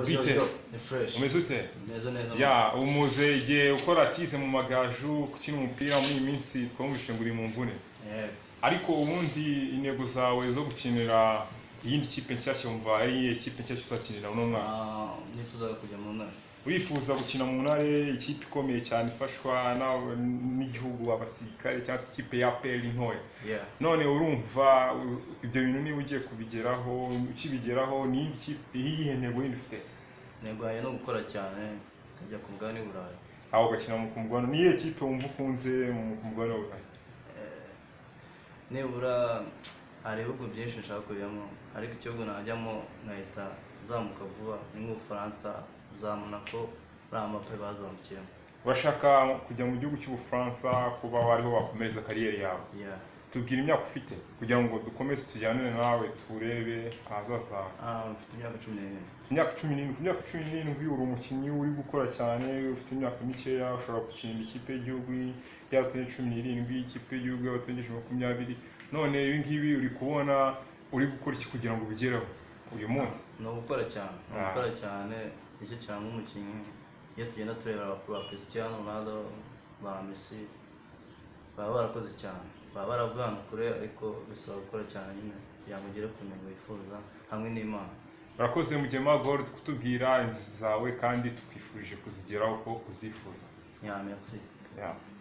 bite ni fresh umeze ute neza neza ya umuze igihe ukora atize mu magaju gukina umupira muri iyi minsi twumvise ngo uri mu mvune yego ariko ubundi intego zawe zo gukinira iyindi kipe nshyashya wumva ari iyihe kipe nshyashya uzakinira uno mwaka Ah, nifuzaga kujya mu ntara wifuza gukina mu ntare ikipe ikomeye cyane ifashwa na- n'igihugu abasirikare cyangwa se ikipe ya peri ntoya yeah none urumva u- ibyo bintu niba ugiye kubigeraho ukibigeraho n'iyindi kipe iyihe ntego yindi ufite ntego yanjye ni ugukora cyane nkajya ku mugabane w'i burayi aho ugakina mu kumugabane niyihe kipe wumva ukunze mu kumugabane wa burayi nibura hari ibihugu byinshi nshaka kujyamo ariko igihugu najyamo nkahita nzamuka vuba ni nk'ubufaransa za monaco uriya mape bazamukiyemo urashaka kujya mu gihugu cy'ubufaransa kuba wariho wakomereza kariyeri yawe yeah tubwira imyaka ufite kugira ngo dukomeze tujyanane nawe turebe ahazaza hawe Ah, mfite imyaka cumi n'irindwi ku myaka cumi n'irindwi ku myaka cumi n'irindwi uri umukinnyi uri gukora cyane ufite imyaka mikeya ushobora gukinira ikipe y'igihugu y'abaturage cumi n'irindwi ikipe y'igihugu y'abaturage makumyabiri none ibi ngibi uri kubona uri gukora iki kugira ngo ubigereho uyu munsi ni ugukora cyane ni Ah. ugukora cyane nicyo cyane nk'umukinnyi iyo tugenda turebera abakuru ba christian ronaldo ba messi baba barakoze cyane baba baravuye ahantu kure ariko bisaba gukora cyane nyine kugira ngo ugere ku ntego wifuza hamwe n'imana urakoze mugema gold kutubwira inzozi zawe kandi tukwifurije kuzigeraho uko uzifuza ya merci Yeah.